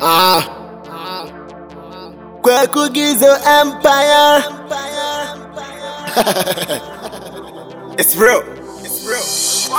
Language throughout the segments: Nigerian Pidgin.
Ah. Kweku Gizo Empire. it's real. It's real.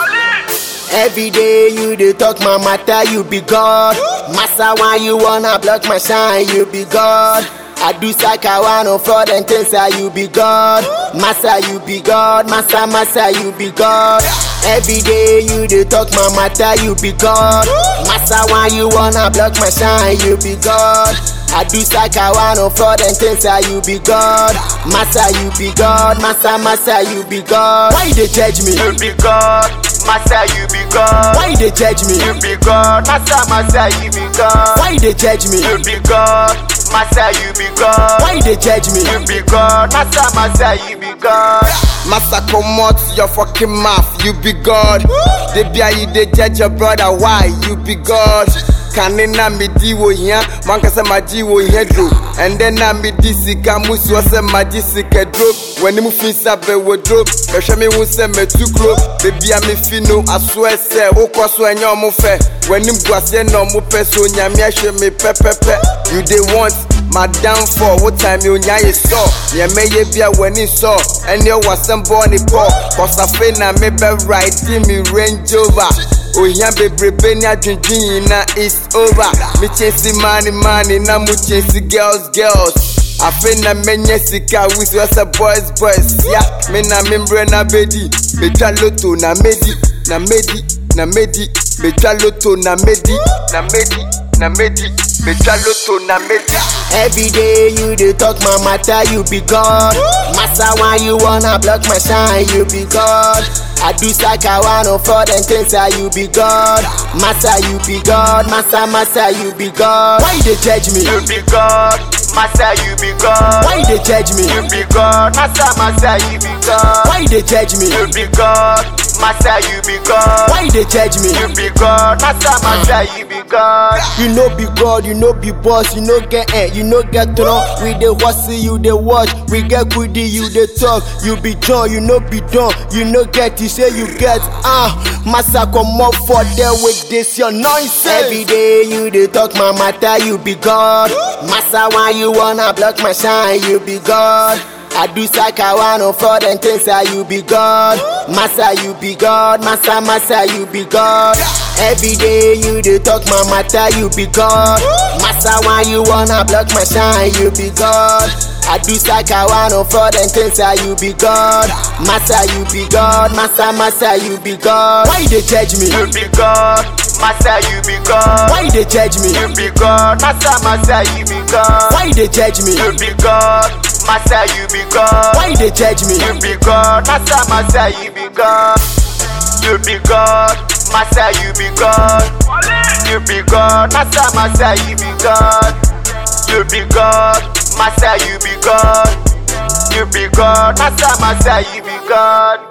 Every day you dey talk my matter, you be God. Massa, why you wanna block my shine? You be God. I do saka one fraud and things, ah, you be God. Massa, you be God. Massa, massa, you be God. Every day you dey talk my matter, you be God. Massa, why you wanna block my shine? You be God. I do saka one fraud and things, ah, you be God. Massa, you be God. Massa, massa, you be God. Why you dey judge me? You be God, Master, you be God. Why you dey judge me? You be God, Master, Master, you be God. Why you dey judge me? You be God, Master, you be God. Why you dey judge me? You be God, Master, Master, you be God. Massa comot your fucking mouth, you be God. They be a you dey judge your brother, why you be God? Kane na me di wo hia, manka sɛ magye wo hia duro. Ɛndɛ na me di sika musuo sɛ magye sika duro. W'anim fi nsa bɛwɔ duro, bɛhwɛ me hu sɛ mɛtu kuro. Beebi a me fi no asoɛ sɛ wokɔ so ɛnyɛ ɔmo fɛ. W'anim gu aseɛ na ɔmo pɛ so nyame ahwɛ me pɛpɛpɛ. You dey want my downfall what time you nya ye saw yeah me ye bia wani saw and you was some born it poor cause I feel na me be right me range over ohia bebrebe ni adwendwen na it's over me chase money money na mu chase girls girls afe na menye sika wisi wasa boys boys ya me na membre na bedi metwa loto na medi na medi na medi metwa loto na medi na medi na medi metwa loto na medi Every day you dey talk my matter, you be God. Massa, why you wanna block my shine? You be God. I do saka one fraud and things, ah, you be God. Massa, you be God. Massa, massa, you be God. Why you dey judge me? You be God, Master, you be God. Why you dey judge me? You be God, Master, Master, you be God. Why you dey judge me? You be God, Master, you be God. Why you dey judge me? You be God, Master, Master, you be God. You know be God, you know be boss, you know get eh, you know get throne. We dey hustle, you dey watch. We get goodie, you dey talk. You be John, you know be done. You know get, you say you get. Ah, massa come up for there with this your nonsense. Every day you dey talk my matter, you be God. Massa, why you wanna block my shine? You be God. I do saka one fraud and things, ah, you be God. Massa, you be God. Massa, massa, you be God. Every day you dey talk my matter, you be God. Massa, why you wanna block my shine? You be God. I do saka one fraud and things, ah, you be God. Massa, you be God. Massa, massa, you be God. Why you dey judge me? You be God, Master, you be God. Why you dey judge me? You be God, Master, Master, you be God. Why you dey judge me? You be God, Master, you be God. Why you dey judge me? You be God, Master, Master, you be God. You be God, Master, you be God. You be God, Master, Master, you be God. You be God, Master, you be God. You be God, Master, Master, you be God.